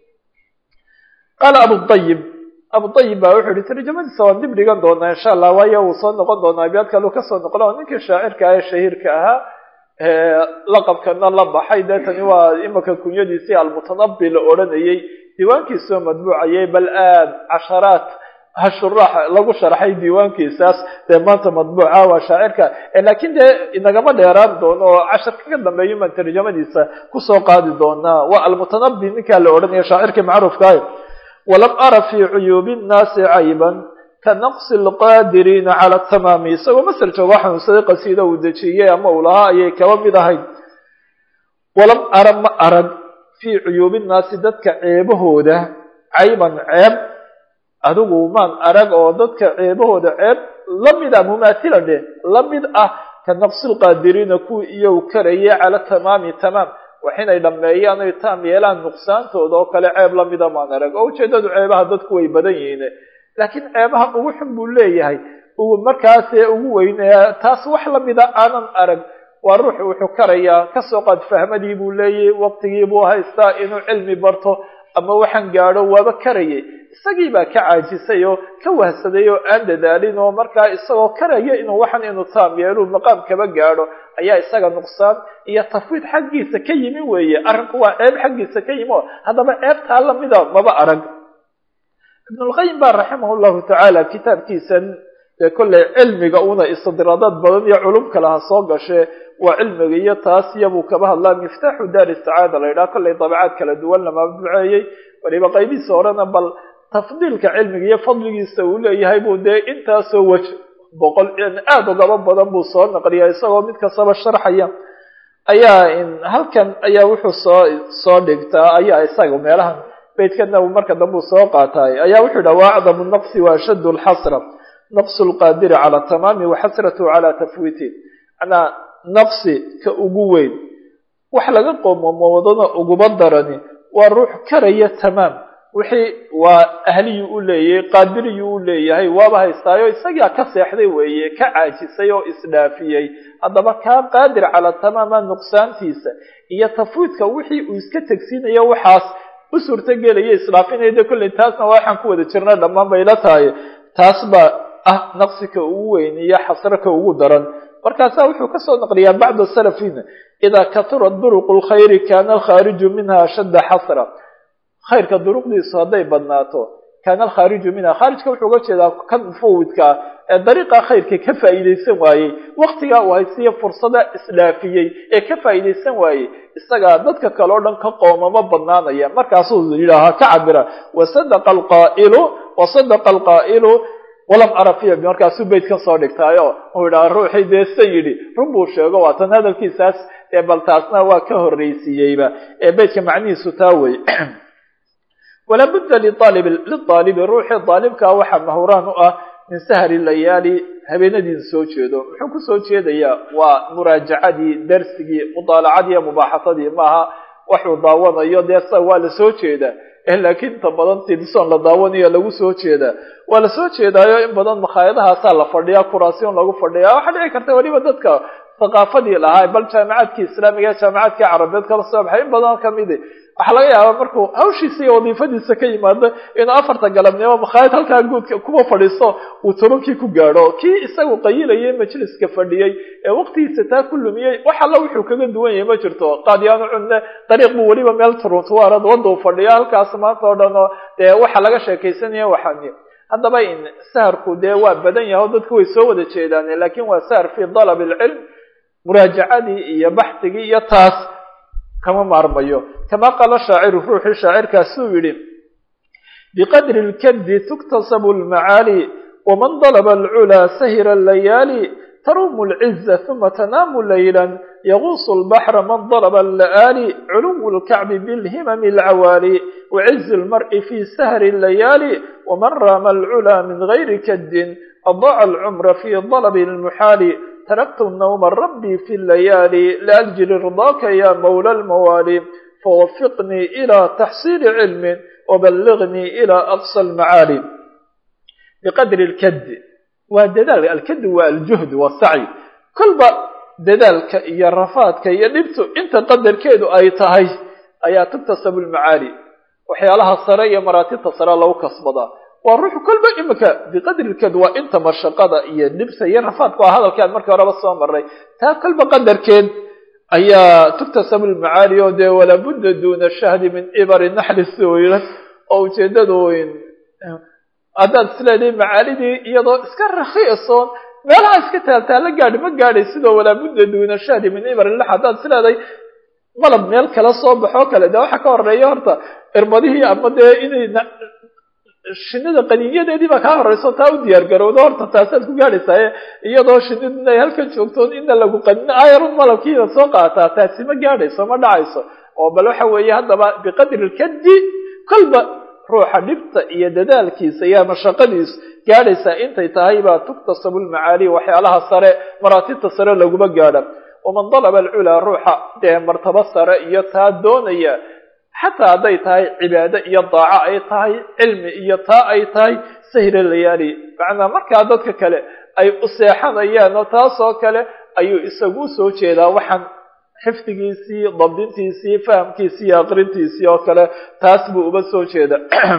qaala abudayib abudayib baa wuxuu yihi tarjamadiisa waan dib dhigan doonaa insha allah waayo uu soo noqon doonaa abyaad kaluu kasoo noqdo oo ninkii shaacirka ah ee shahiirka ahaa laqabkana la baxay dee tani waa imika kunyadiisii almutanabi la odhanayey diiwaankiisoo madbuucayay bal aad casharaat hashuraax lagu sharxay diiwaankiisaas dee maanta madbuuca waa shaacirka laakiin dee inagama dheeraan doono oo casharka ka dambeeyo maan tarjamadiisa kusoo qaadi doonaa waa almutanabi ninkaa la odhanaya shaacirkii macruufkaah walam ara fii cuyuubi nnaasi cayban ka naqsi lqaadiriina cala tamaami isagoo masel jooga xanuunsaday qasiida uu dejiyey ama uu lahaa ayay kaba mid ahayd walam ara ma arag fii cuyuubi nnaasi dadka ceebahooda cayban ceeb adigu maan arag oo dadka ceebahooda ceeb la mid ah mumaatila dheh la mid ah ka naqsi lqaadiriina kuwii iyow karaya cala tamaami tamaam wax inay dhammeeyaan oy taam yeelaan nuqsaantooda oo kale ceeb lamida maan arag oo ujeedadu ceebaha dadku way badan yihiin laakiin ceebaha ugu xun buu leeyahay markaasee ugu weynaya taas wax lamida aanan arag waa ruux wuxuu karayaa kasoo qaad fahmadii buu leeyahy waqtigii buu haystaa inuu cilmi barto ama waxaan gaadho waaba karayay isagii baa ka caajisay oo ka wahsaday oo aan dadaalin oo markaa isagoo karaya inuu waxan inuu taam yeelu maqaam kaba gaadho ayaa isaga nuqsaan iyo tafwiid xaggiisa ka yimi weeye arrinku waa ceeb xaggiisa ka yimi oo haddaba ceebtaa lamida maba arag ibnulqayim baa raximah llahu tacaala kitaabkiisan dee kollay cilmiga una istidraadaad badan iyo culum kale ha soo gashee waa cilmiga iyo taas iyabuu kaba hadlaa miftaaxu daari sacaada la yidhaha kollay dabacaad kala duwan lama duceeyey waliba qaybihiisa horena bal tafdiilka cilmiga iyo fadligiisa uu leeyahay buu dee intaasoo wej boqol aada ugaba badan buu soo naqliya isagoo mid kastaba sharxaya ayaa halkan ayaa wuxuu soo soo dhigtaa ayaa isaga meelahan beydkana marka dambe uu soo qaataay ayaa wuxuu yidhaha wa acdamu naqsi wa ashaddu lxasra naqsu lqaadiri cala tamaami wa xasratu cala tafwiiti manaa naqsi ka ugu weyn wax laga qoomomoodana uguba darani waa ruux karaya tamaam wixii waa ahliyuu u leeyahay qaadiriyuu u leeyahay waaba haystaayo isagaa ka seexday weeye ka caajisay oo isdhaafiyey haddaba kaa qaadir calaa tamaama nuqsaantiisa iyo tafwiidka wixii uu iska tegsiinayo waxaas u suurtagelaya isdhaafinaya de kolley taasna waxaan ku wada jirna dhammaan bay la tahay taas baa ah naqsika ugu weyn iyo xasraka ugu daran markaasaa wuxuu kasoo naqliyaa bacda salafina idaa katura duruqu lkhayri kaana alkhaariju minha ashadda xasra khayrka duruqdiisu hadday badnaato kaana alkhaariju minha khaarijka wuxuu uga jeedaa kan mufawidkaa ee dariiqa khayrka ka faa'iidaysan waayey waktigaa uu haysiya fursada isdhaafiyey ee ka faa'iidaysan waayey isagaa dadka kale o dhan ka qoomamo badnaanaya markaasuu yidhaahaa ka cabira wasadaqa alqaa'ilu wasadaqa alqaa'ilu walam ara fiya markaasuu beytkan soo dhigtaayo uu yidhaha ruuxii dee san yidhi run buu sheego waa tan hadalkiisaas ee bal taasna waa ka horraysiiyeyba ee beytka macnihiisu taa wey walaa budda liaalib liaalibi ruuxii daalibkaa waxaa mahuraan u ah min sahri layaali habeenadiisa soo jeedo muxuu kusoo jeedayaa waa muraajacadii darsigii mudaalacadii iyo mubaaxasadii maaha waxuu daawanayo dee sa waa lasoo jeedaa laakiin inta badan tilson la daawanayo lagu soo jeedaa waa lasoo jeedaayo in badan makhaayadahaasaa la fadhiyaa kuraasyon lagu fadhiyaa waxaa dhici karta weliba dadka thaqaafadii lahaa bal jaamicaadkii islaamiga ee jaamicaadkii carabeed kala soo baxay in badan kamidi waxaa laga yaabaa markuu hawshiisa iyo wadiifadiisa ka yimaado inuu afarta galabnimo makhaayad halkaa guudka kuwa fadhiisto uu tobankii ku gaadho kii isagu qayilayay majliska fadhiyey ee waqtigiisa taa ku lumiyey wax alla wuxuu kaga duwan yahay ma jirto qaadyaanu cunne dariiq buu weliba meel turuntuwaarad wadau fadhiya halkaas maanta oo dhan oo dee waxa laga sheekaysanaya waxaani haddaba in saharku dee waa badan yahay o dadku way soo wada jeedaan lakin waa sahar fi dalab alcilm muraajacadii iyo baxdigii iyo taas kama maarmayo kama qaala shaaciru ruuxii shaacirkaasuu yidhi biqadri lkadi tuktasabu lmacaali waman dalaba alculaa sahira layaali tarumu lciza uma tanaamu layla yaguusu lbaxra man dalaba alla'aali culuwu lkacbi bilhimami alcawaali wacizi lmar'i fi sahri layaali waman raama alculaa min gayri kadin adaaca alcumra fi dalabi lmuxaali تركت النوم ربي في الليالي لأجل رضاك يا مولى الموالي فوفقني إلى تحصيل علم وبلغني إلى أقصى المعالي بقدر الكد ودلال الكد والجهد والسعي كل دلالك يا رفاتك يا نبتو انت قدر كيدو اي تهي ايا تكتسب المعالي وحيالها الصرية مراتب تصرى لو كصبضا waa ruuxu kolba imika biqadri lkeed waa inta mashaqada iyo dhibsa iyo rafaadku waa hadalkaan markii horeba soo maray taa kolba qadarkeed ayaa tuktasabu lmacaali oo dee walabudda duna shahdi min ibari naxli sooyla oo ujeedadu haddaad isleedahay macaalidii iyadoo iska rakiisoon meelaha iska taaltaala gaadhi ma gaadhay sidoo walaabudda duna shahdi min ibari nax haddaad isleedahay malab meel kala soo baxoo kale dee waxaa ka horeeya horta irbadihii ama dee inay shinida qaniinyadeedii baa kaa horeyso taa u diyaar garowdo horta taasaad ku gaadhaysaaye iyadoo shinid inay halkan joogtoon ina lagu qanino ayarun malabkiida soo qaataa taasi ma gaadhayso ma dhacayso oo bal waxa weeye haddaba biqadri lkadi kolba ruuxa dhibta iyo dadaalkiisa iyo mashaqadiisu gaadhaysaa intay tahay baa tuktasabu lmacaali waxyaalaha sare maraatibta sare laguma gaadha waman dalaba alculaa ruuxa dee martabo sare iyo taa doonaya xataa hadday tahay cibaado iyo daaco ay tahay cilmi iyo taa ay tahay sahira layaali macnaa markaa dadka kale ay u seexanayaan oo taasoo kale ayuu isagu usoo jeedaa waxaan xifdigiisii dabdintiisii fahamkiisii iyo aqrintiisii oo kale taas buu uba soo jeeda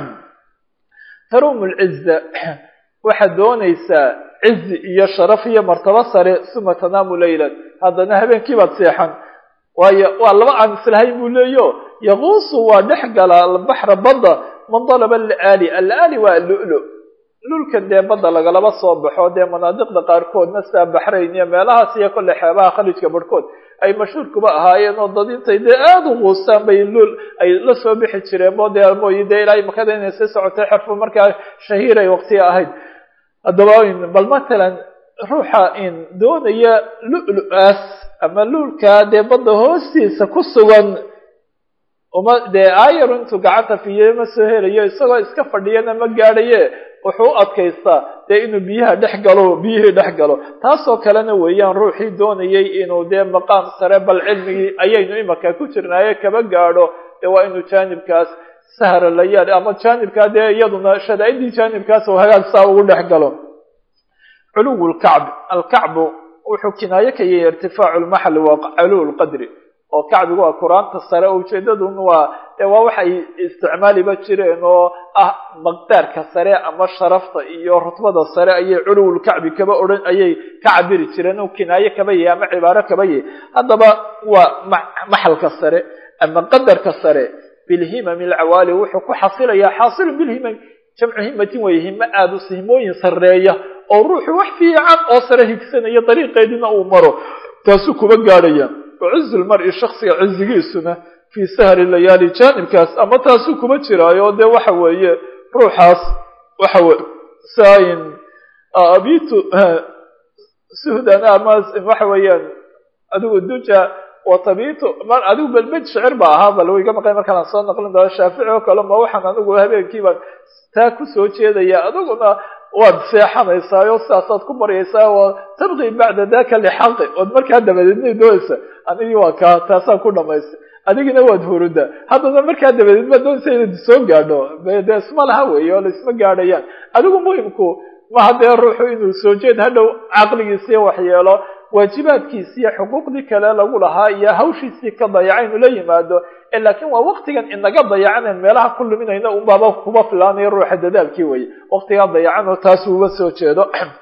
tarumu lciza waxaad doonaysaa cizi iyo sharaf iyo martabo sare suma tanaamu laylan haddana habeenkii baad seexan waayo waa laba aan islahayn buu leeyo yaquusu waa dhex gala albaxra badda man dalaba alaali alaali waa lulu lulkan dee badda lagalaba soo baxo dee manaadiqda qaarkoodna sidaa baxrayn iyo meelahaas iyo kolle xeebaha khalijka barhkood ay mashhuur kuba ahaayeen oo dad intay dee aada u quustaan bay lul ay la soo bixi jireen bo dee mooyi dee ilaa makada inay sii socotay xerfu markaa shahiiray waqtiga ahayd haddaba bal matalan ruuxa in doonaya lulu-aas ama lulkaa dee badda hoostiisa ku sugan uma dee ayar intuu gacanta fiye ma soo helayo isagoo iska fadhiyana ma gaadhaye wuxuu u adkaystaa dee inuu biyaha dhex galo biyihii dhex galo taasoo kalena weeyaan ruuxii doonayay inuu dee maqaam sare bal cilmigii ayaynu imaka ku jirnaaye kaba gaadho dee waa inuu jaanibkaas sahra layaal ama jaanibkaa dee iyaduna shadaa'idii jaanibkaas oo hagaag saa ugu dhex galo culuw lkacb alkacbu wuxuu kinaayo ka yahay irtifaacu lmaxli waa culuw lqadri oo kacbigu waa qur-aanta sare oo ujeedadun waa dee waa waxay isticmaaliba jireen oo ah maqdaarka sare ama sharafta iyo rutbada sare ayay culuwulkacbi kaba odhan ayay ka cabiri jireen oo kinaayo kaba yahay ama cibaaro kaba yahay haddaba waa maxalka sare ama qadarka sare bilhimami alcawaali wuxuu ku xasilayaa xaasilu bilhimami jamcu himatin wey himo aada us himooyin sarreeya oo ruuxu wax fiican oo sare higsanaya dariiqeediina uu maro taasuu kuba gaadhaya wacizu lmar-i shaksiga cizigiisuna fii sahri layaali jaanibkaas ama taasuu kuba jiraayo dee waxa weeye ruuxaas waxa weye saayin abitu suhdan ama waxa weeyaan adigu duja watabitu mar adigu belbed shicir ba ahaa bal iga maqay markaan soo naqlin doono shaafici oo kale ma waxaan anigu habeenkii baan taa kusoo jeedaya adiguna waad seexanaysaayo sidaasaad ku baryaysaa wa tabqi bacda daka lixaqi ood markaa dabadeedna doonaysa anigii waa kaa taasaan ku dhamaystay adigina waad huruda haddana markaa dabadeed ma doonaysa inaad soo gaadho de isma laha weeye oo laisma gaadhayaan adigu muhimku maha dee ruuxu inuu soo jeed hadhow caqligiisiiyo waxyeelo waajibaadkiisiiyo xuquuqdii kale lagu lahaa iyo hawshiisii ka dayaca inuu la yimaado laakiin waa waktigan inaga dayacanen meelaha ku luminayna unbaaba kuba filaanayo ruuxa dadaalkii weye waktigaa dayacan oo taas uga soo jeedo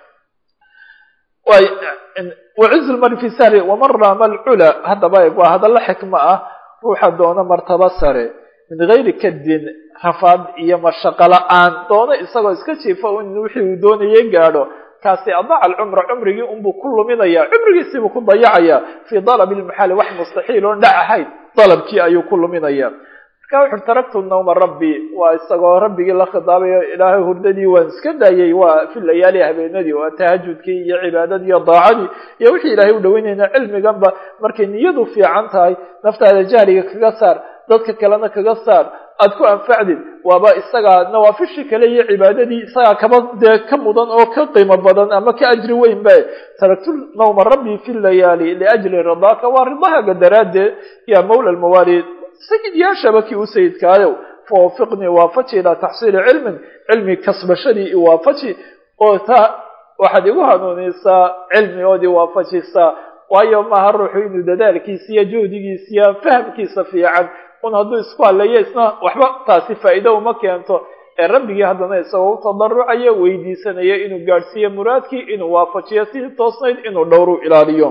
wacizu lmari fi sahri waman raama alcula haddaba waa hadallo xikmo ah ruuxa doona martaba sare min gayri kadin rafaad iyo mashaqo la-aan doono isagoo iska jiifa in wixii uu doonayay gaadho kaasi adaca alcumra cumrigii unbuu ku luminaya cumrigiisiibuu ku dayacaya fii dalabi lmaxali wax mustaxiil oon dhac ahayn dalabkii ayuu ku luminaya marka wuxu taraktu nawma rabbi waa isagoo rabbigii la khidaabayo ilaahay hurdadii waan iska daayay waa fi layaali habeenadii waa tahajudkii iyo cibaadadii iyo daacadii iyo wixii ilaahay u dhaweynayna cilmiganba markay niyadu fiican tahay naftaada jahliga kaga saar dadka kalena kaga saar aada ku anfacdid waaba isagaa nawaafishii kale iyo cibaadadii isagaa kaba dee ka mudan oo ka qiimo badan ama ka ajri weyn ba taraktu nawma rabbi fi layaali liajli ridaaka waa ridahaaga daraaddeed ya mawla lmawaali sayid yaashaba kii u sayidkaayow fawafiqnii waafaji ilaa taxsiili cilmin cilmi kasbashadii iwaafaji oo taa waxaad igu hanuunaysaa cilmi ood iwaafajisaa waayo maaha ruuxu inuu dadaalkiisa iyo juhdigiisa iyo fahamkiisa fiican un hadduu isku haleeyo isna waxba taasi faa'iido uma keento ee rabbigii haddana isagoo u tadarucayo weydiisanaya inuu gaadhsiiyo muraadkii inuu waafajiyo sidii toosnayd inuu dhowru ilaaliyo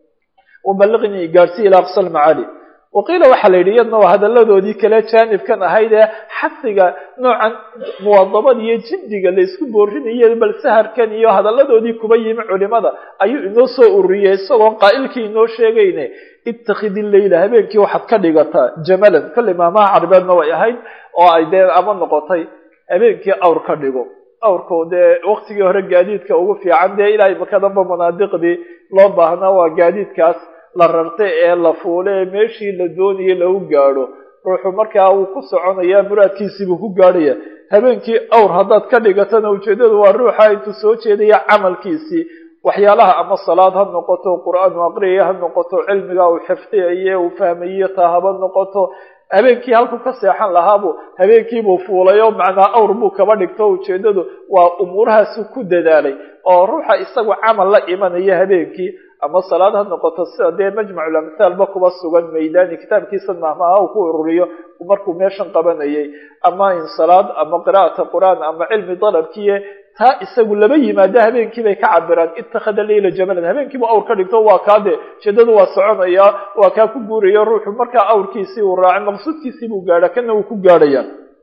wabaliqnii gaadhsiiya ilaa aqsa lmacaali waqiila waxaa la yidhi iyadna waa hadalladoodii kale jaanibkan ahayd ee xasiga noocan muwadabada iyo jiddiga la isku boorinayo bal saharkan iyo hadalladoodii kuba yimi culimada ayuu inoo soo ururiyey isagoo qaa'ilkii inoo sheegayne ittakhidi leyla habeenkii waxaad ka dhigataa jamalan kolley maamaha carabeedna way ahayd oo ay dee ama noqotay habeenkii awr ka dhigo awrku dee waktigii hore gaadiidka ugu fiican dee ilaahay makadanba munaadiqdii loo baahnaa waa gaadiidkaas la rartay ee la fuulay ee meeshii la doonayay lagu gaadho ruuxu markaa uu ku soconaya muraadkiisiibuu ku gaadhaya habeenkii awr haddaad ka dhigatana ujeeddadu waa ruuxa intuu soo jeedaya camalkiisii waxyaalaha ama salaad ha noqoto qur-aan u aqriyaya ha noqoto cilmiga uu xifdiyaye uu fahmaye taa haba noqoto habeenkii halkuu ka seexan lahaabu habeenkiibuu fuulay oo macnaa awr buu kaba dhigto ujeeddadu waa umuurahaasu ku dadaalay oo ruuxa isagu camal la imanaya habeenkii ama salaad ha noqoto sida dee majmacu amthaalba kuba sugan maydani kitaabkiisa mahmaha uu ku ururiyo markuu meeshan qabanayay ama in salaad ama qira'ata qur-aan ama cilmi dalabkiiye taa isagu laba yimaado habeenkii bay ka cabiraan ittakhada leyla jamalan habeenkiibu awr ka dhigto waa kaa de jeedadu waa soconaya waa kaa ku guuraya ruuxu markaa awrkiisii uu raacay maqsuudkiisii buu gaadha kana uu ku gaadhaya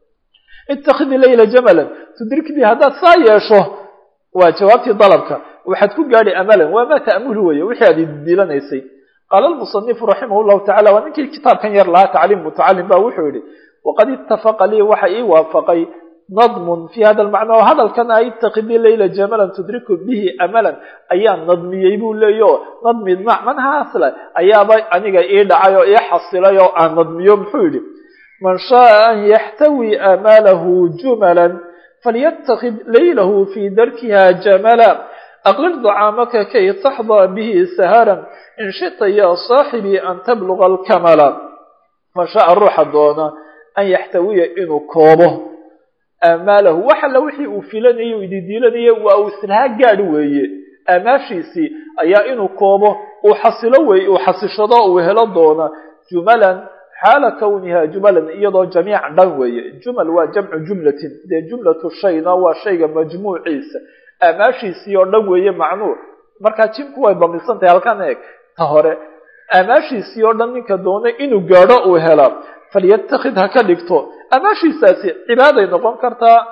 ittakhidi leyla jamalan tudrikdii haddaad saa yeesho waa jawaabtii dalabka waxaad ku gaadhi amalan waa maa ta'mulu weeye wixii aad idilanaysay qaala almusanifu raximah llahu tacala waa ninkii kitaabkan yar lahaa tacliim mutacalim ba wuxuu yihi waqad itafaqa lii waxa ii waafaqay nadmun fi hada lmacna oo hadalkan a itakidii leyla jamalan tudriku bihi amalan ayaa nadmiyey buu leeyo nadmi macnahaasle ayaaba aniga ii dhacay oo ii xasilay oo aan nadmiyo muxuu yihi man shaaa an yaxtawi amalahu jumalan falytakid leylahu fi darkiha jamala aqlil dacaamaka kay taxdaa bihi saharan in shita ya saaxibii an tabluga alkamala man shaaa ruuxa doona an yaxtawiya inuu koobo aamaalahu wax alla wixii uu filanayay u ididiilanayay waa uu islaha gaadhi weeye aamaashiisii ayaa inuu koobo uu xasilo wey uu xasishado uu helo doona jumalan xaala kawniha jumalan iyadoo jamiic dhan weeye jumal waa jamcu jumlatin dee jumlatu shayna waa shayga majmuuciisa aamaashiisii oo dhan weeye macnuu markaa jimku way bamisan tahay halkan eeg ta hore aamaashiisii oo dhan ninka doonay inuu gaadho uu hela falyatakid ha ka dhigto amaashiisaasi cibaaday noqon kartaa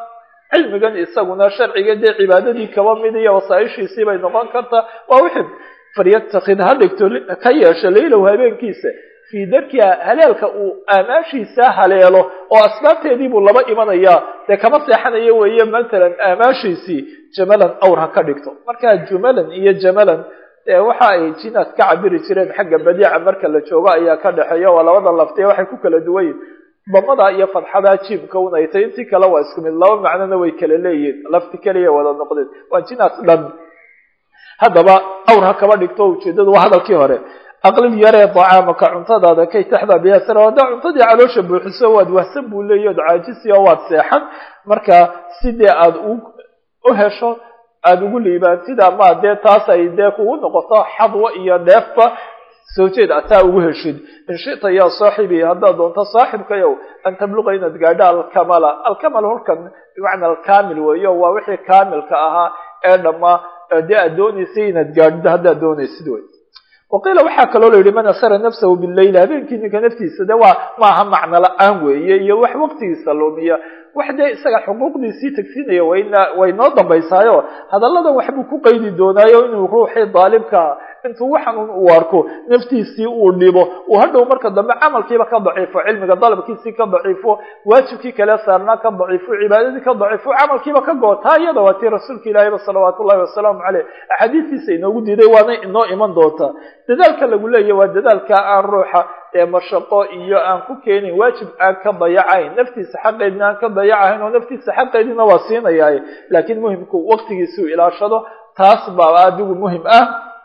cilmigan isaguna sharciga dee cibaadadii kaba mid iyo wasaaishiisii bay noqon kartaa waa wixii falyatakhid ha dhigto ka yeesho laylow habeenkiisa fii darkiha haleelka uu aamaashiisa haleelo oo asbaabteedii buu laba imanayaa dee kama seexanayo weeye matalan aamaashiisii jamalan awr ha ka dhigto markaa jumalan iyo jamalan waxa ay jinaad ka cabiri jireen xagga badiica marka la joogo ayaa ka dhexeeya waa labada laftiye waxay ku kala duwan yihin damada iyo fadxada jiibka unay tay intii kale waa isku mid laba macnona way kala leeyihin lafti keliya wada noqdeen waa jinaad dhan haddaba awr ha kaba dhigto ujeedadu waa hadalkii hore aqlil yaree dacaamaka cuntadaada kay taxdaa biyaasara haddaa cuntadii caloosha buuxiso waad wahsan buu leeya od caajisi oo waad seexan marka sidee aada u hesho aada ugu liibaantid ama dee taas ay dee kugu noqoto xadwa iyo dheefba soo jeed ataa ugu heshid in shita yaa saaxibii haddaad doonto saaxibkayow an tabluqa inaad gaadho alkamala alkamal halkan bimacna alkamil weeyo waa wixii kaamilka ahaa ee dhammaa dee aad doonaysay inaad gaadhdo haddaad doonaysid wey waqiila waxaa kaloo la yidhi man asara nafsahu bileyl habeenkii ninka naftiisa de waa maaha macno la-aan weeye iyo wax waqtigiisa lumiya wax dee isaga xuquuqdiisii tagsinaya wayna way noo dambaysaayo hadalladan waxbuu ku qaydi doonaayo inuu ruuxii daalibkaa intuu waxanuun uu arko naftiisii uu dhibo uu hadhow marka dambe camalkiiba ka daciifo cilmiga dalabkiisii ka daciifo waajibkii kale saarnaa ka daciifo cibaadadii ka daciifo camalkiiba ka goo taa iyada waa tii rasuulka ilaahiyba salawaatu ullahi wasalaamu caleyh axaadiistiisa inoogu diiday waana inoo iman doontaa dadaalka lagu leeyahy waa dadaalka aan ruuxa ee mashaqo iyo aan ku keenin waajib aan ka dayacayn naftiisa xaqeedina aan ka dayacahayn oo naftiisa xaqeedina waa siinayaay laakiin muhimku waqtigiisuu ilaashado taas baa adigu muhim ah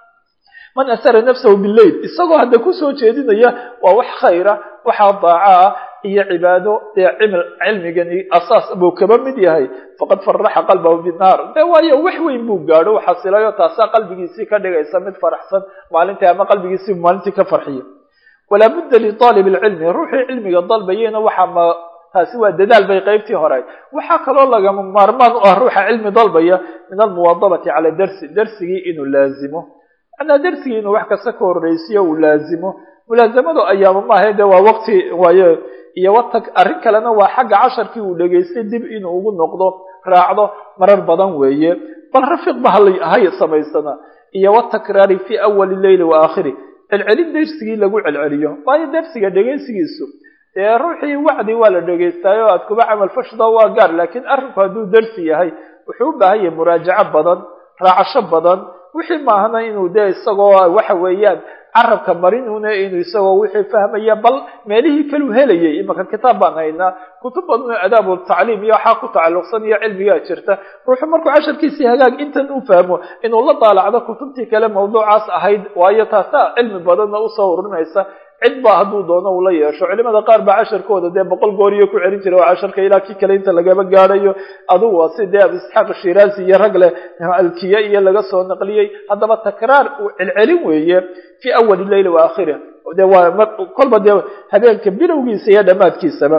man asara nafsahu bileyl isagoo hadda kusoo jeedinaya waa wax khayra waxaa daaca ah iyo cibaado dee cimil cilmigani asaas buu kaba mid yahay faqad faraxa qalbahu binaar de waayo wax weyn buu gaadho u xasilayo taasaa qalbigiisii ka dhigaysa mid faraxsan maalintii ama qalbigiisii maalintii ka farxiya walaa budda liaalib lcilmi ruuxii cilmiga dalbayena waxaa ma taasi waa dadaal bay qaybtii hore waxaa kaloo lagama maarmaan u ah ruuxa cilmi dalbaya min almuwadabati cala darsi darsigii inuu laazimo manaa darsigii inuu wax kasta ka horreysiyo uu laazimo mulaasamadu ayaama maaha de waa waqti waayo iyo watag arrin kalena waa xagga casharkii uu dhegaystay dib inuu ugu noqdo raacdo marar badan weeye bal rafiiq ba hay samaysana iyo watakraari fi awali leyli wa aakhiri celcelin darsigii lagu celceliyo waayo darsiga dhegaysigiisu dee ruuxii wacdi waa la dhegaystaayo aad kuba camal fashda waa gaar laakiin arrinku hadduu darsi yahay wuxuu u baahan yahay muraajaco badan raacasho badan wixii maahna inuu dee isagoo waxa weeyaan carabka marinuna inuu isagoo wixii fahmaya bal meelihii kaluu helayay imaka kitaab baan haynaa kutub badan adaab tacliim iyo waxaa ku tacalluqsan iyo cilmigaa jirta ruuxu markuu casharkiisii hagaag intan u fahmo inuu la daalacdo kutubtii kale mawduucaas ahayd waayo taasaa cilmi badanna usoo ururinaysa cid ba hadduu doono uu la yeesho culimada qaar baa casharkooda dee boqol gooriyo ku celin jira oo casharka ilaa kii kale inta lagaba gaadhayo adugu waa si dee abu isxaaq shiraazi iyo rag leh alkiya iyo laga soo naqliyey haddaba takraar uu celcelin weeye fi awali leyli wa aakhirih de waa kolba dee habeenka bilowgiisa iyo dhammaadkiisaba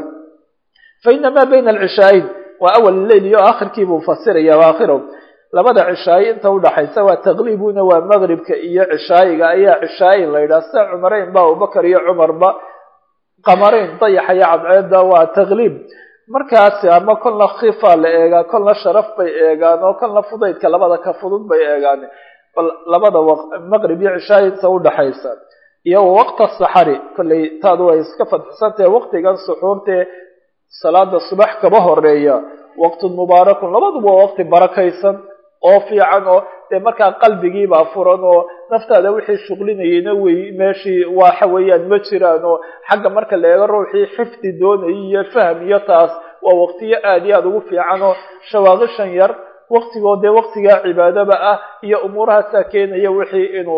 fa ina maa bayna alcishaayin waa awal leyl iyo aakhirkii buu fasiraya waakhiro labada cishaayi inta udhaxaysa waa taqliibuna waa maqribka iyo cishaayiga ayaa cishaayin la yidhaha sida cumareyn ba abubakar iyo cumarba qamareyn dayaxa iyo cadceeda waa taqliib markaasi ama kolna khifa la eegaa kolna sharaf bay eegaan oo kolna fudaydka labada ka fudud bay eegaan bal labada maqrib iyo cishaayi inta udhaxaysa iyo waqta saxari kollay taadu way iska fadxisantahe waqtigan suxuurtee salaada subax kaba horeeya waqtun mubaarakun labaduba waa waqti barakaysan oo fiican oo dee markaa qalbigiibaa furan oo naftaada wixii shuqlinayeyna wey meeshii waxa weeyaan ma jiraan oo xagga marka la eego ruuxii xifdi doonayay iyo fahm iyo taas waa waqtiyo aada iyo aada ugu fiican oo shawaaqishan yar waqtigoo dee waqtigaa cibaadaba ah iyo umuurahaasaa keenaya wixii inuu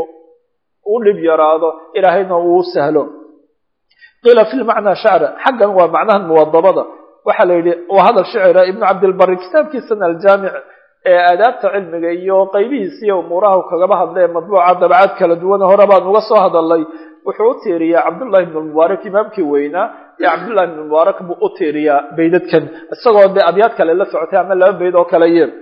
u dhib yaraado ilaahayna uu sahlo qiila fi lmacnaa shacra xaggan waa macnahan muwadabada waxaa la yidhi waa hadal shicira ibnu cabdilbari kitaabkiisana aljaamic ee aadaabta cilmiga iyo qaybihiisa iyo umuuraha kagaba hadlee madbuuca dabcaad kala duwan hore baan uga soo hadalnay wuxuu u tiiriyaa cabdullahi ibn mubaarak imaamkii weynaa ee cabdullahi ibn mubaarak buu u tiiriyaa baydadkan isagoo dee abyaad kale la socotay ama laba bayd oo kale ye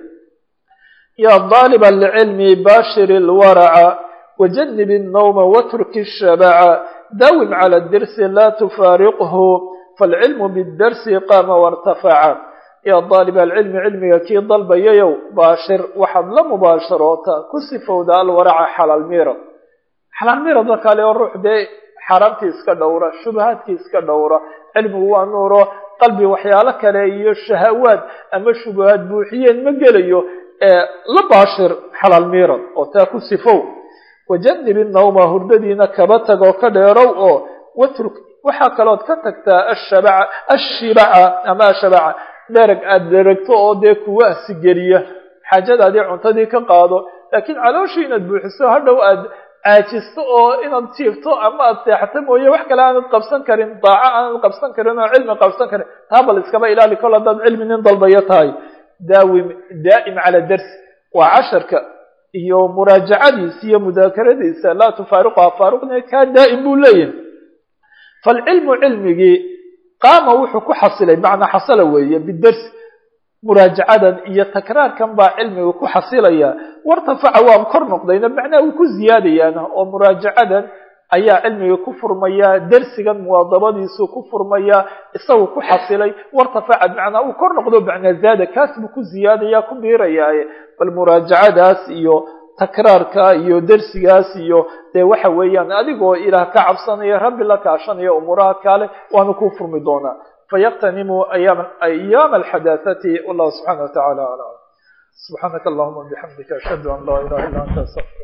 ya daaliba lcilmi bashir lwaraca wajanib الnawma watruki الshabaca dawim cala dirsi la tufaariqhu falcilmu bidarsi qaama wartafaca yaa daalib alcilmi cilmiga kii dalbayayow baashir waxaad la mubaasharoota ku sifowda alwaraca xalaal miirad xalaal miirad markaa leo ruux dee xaaraamtii iska dhowra shubahaadkii iska dhowra cilmigu waa nuuro qalbi waxyaalo kale iyo shahawaad ama shubahaad buuxiyeen ma gelayo la baashir xalaal miirad oo taa ku sifow wajanib innawma hurdadiina kaba tag oo ka dheerow oo watruk waxaa kalood ka tagtaa ashabaca ashibaca ama ashabaca dherag aada dheragto oo dee kuwahsi geliya xaajadaadii cuntadii ka qaado laakiin calooshii inaad buuxiso hadhow aada caajisto oo inaad jiifto ama aada seexato mooye wax kale aanad qabsan karin daaco aanad qabsan karin oo cilmi qabsan karin taa bal iskaba ilaali kol haddaad cilmi nin dalbayo tahay daawim daa'im cala darsi waa casharka iyo muraajacadiisa iyo mudaakaradiisa laa tufaariquha faaruqna kaa daa'im buu leeyahay falcilmu cilmigii qaama wuxuu ku xasilay macnaa xasala weeye bidarsi muraajacadan iyo takraarkan baa cilmiga ku xasilaya wartafaca waa kor noqdayna macnaha uu ku ziyaadayaana oo muraajacadan ayaa cilmiga ku furmaya dersigan muwaadabadiisu ku furmaya isagu ku xasilay wartafacad macnaa uu kor noqdo macnaa zaada kaas buu ku ziyaadaya ku biirayaaye bal muraajacadaas iyo takraarka iyo dersigaas iyo dee waxa weeyaan adigoo ilaah ka cabsanaya rabbi la kaashanaya umuuraha kale waana ku furmi doonaa fayaqtanimu ayaama alxadaahati wallahu subxana wa tacala aclam subxaanaka allahuma bixamdika ashhadu an laa ilaha illa anta astaqir